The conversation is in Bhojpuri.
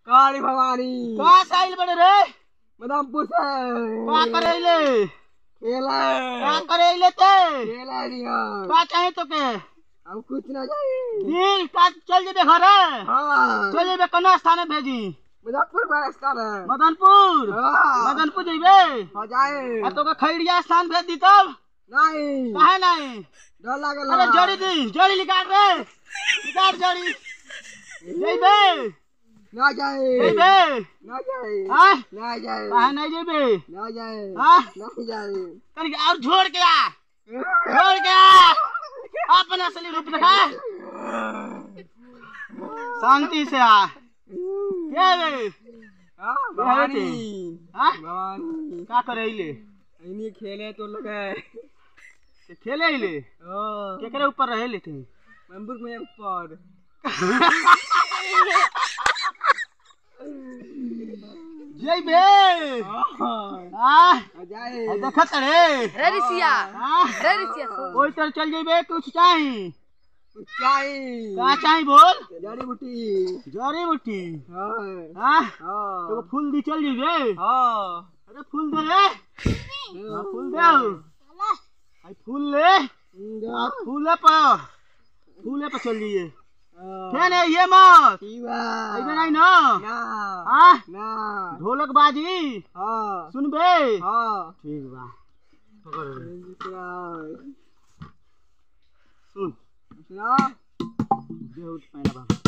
काली भवानी कहाँ से आइल बड़े रे मदमपुर से का करे ले खेला का करे ले ते खेला दिया का चाहे तो के हम कुछ ना जाए दिल का चल जेबे घरे हाँ चल जेबे कना स्थान भेजी मुजफ्फर में रास्ता है मदनपुर हाँ मदनपुर जेबे हो जाए आ तो के खैड़िया स्थान भेज दी तब नहीं काहे नहीं डर लागल अरे जड़ी दी जड़ी निकाल रे निकाल जड़ी जेबे ना जाए जेबे ना जाए हाँ ना जाए काहे नहीं जेबे ना जाए हाँ ना जाए कनी और छोड़ के आ छोड़ के आ अपना असली रूप दिखा शांति से आ क्या रे हाँ भवानी हाँ भवानी का करे ले इन्हीं खेले तो लोग है ते खेले ले हाँ केकरे ऊपर रहे ले थे मंदिर में ऊपर जइबे हाँ आ हो जाए देखत रे रे ऋषिया हाँ रे ऋषिया सो ओई तर चल जइबे कुछ चाही ऊंचाई का चाही बोल जड़ी बूटी जड़ी बूटी हाँ हाँ हाँ एगो फूल दी चल जइबे हाँ अरे फूल दे रे हाँ, फूल दे आई फूल ले आ, फूले पर फूले पर चल जाइए क्या नहीं ये मत अइबे नहीं ना ना हाँ ना ढोलक बाजी हाँ सुनबे हाँ ठीक बा पकड़ रे। सुना सुन सुना देह उठ पहला बा